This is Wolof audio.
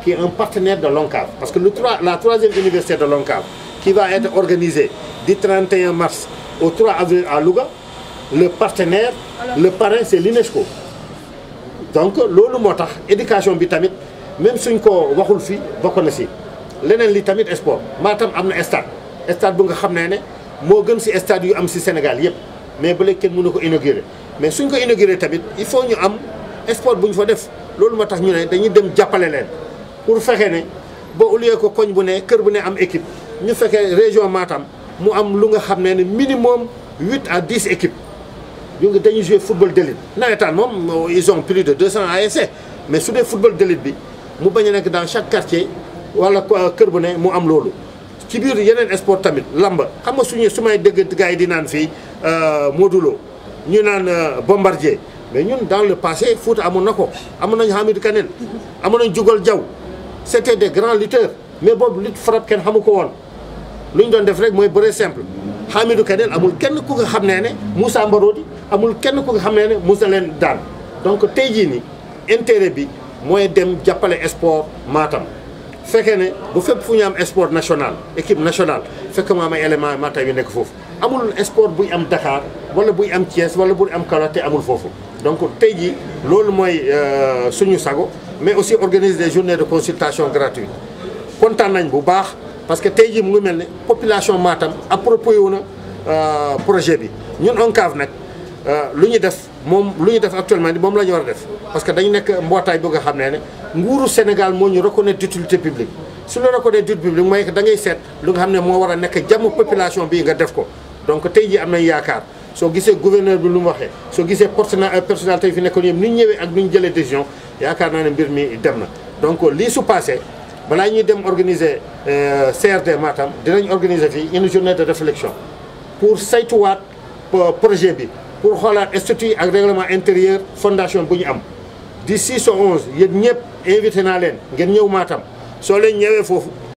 qui est un partenaire de l'ONCAV parce que le 3 la troisième université de l'ONCAV qui va être organisée du 31 mars au 3 avril à Louga le partenaire le parrain c'est l'UNESCO donc loolu moo tax éducation bi tamit même suñ ko waxul fii bokk na si leneen li tamit sport Matam am na stade stade bu nga xam ne ne moo gën si stade yu am si Sénégal yëpp mais ba léegi kenn mënu ko inaugurer mais suñ ko inaugurer tamit il faut ñu am sport bu ñu fa def loolu moo tax ñu ne dañuy dem jàppale leen pour fexe ne ba au lieu que koñ bu ne kër bu ne am équipe ñu fekkee région Matam mu am lu nga xam ne ne minimum huit à dix équipes ñu ngi dañuy jouer football d'élite nawetaan moom ils ont plus de 200 ASC mais su dee football d'élite bi mu bañ a nekk dans chaque quartier wala kër bu ne mu am loolu. ci biir yeneen sport tamit lamba xam nga suñu su may dégg gars yi di naan fii Modulo ñu naan Bombardier mais ñun dans le passé foot amoon na ko amoon nañu Hamidou Kanel amoon nañu Jugal Diaw c'était des grands lutteurs mais boobu lutte frappe kenn xamu ko woon lu ñu doon def rek mooy bëre simple. Hamidou Kanel amul kenn ku nga xam ne ne Moussa Mbarodi amul kenn ku nga xam ne ne Moussa leen daan donc tey jii ni intérêt bi mooy dem jàppale sport Matam fekkee ne bu fépp fu ñu am sport national équipe nationale fekk mu am ay éléments Matam yu nekk foofu amul sport buy am Dakar wala buy am Thiès wala buy am Kaolack te amul foofu donc tey jii loolu mooy suñu sago mais aussi organiser des journées de consultation gratuite kontaan nañ bu baax parce que tey jii mu ngi mel ne population Matam approprié wu na projet bi ñun ONCAV nag lu ñu def moom lu ñu def actuellement ni moom la ñu war a def parce que dañu nekk mbootaay bu nga xam ne ne nguuru Sénégal moo ñu reconnaître d'utilité publique su la reconnaître d'utilité publique mooy que da ngay seet lu nga xam ne moo war a nekk jàmm population bi nga def ko donc tey jii am nañ yaakaar soo gisee gouverneur bi lu mu waxee soo gisee personnel personnalité yi fi nekkoon yëpp ni ñu ñëwee ak ni ñu jëlee décision yaakaar naa ne mbir mi dem na donc lii su passé balaa ñuy dem organiser CRD Matam dinañ organiser fii une journée de réflexion pour saytuwaat projet bi pour xoolaat statut ak règlement intérieur fondation bu ñu am di 6 au 11 yéen ñëpp invité naa leen ngeen ñëw Matam soo leen ñëwee foofu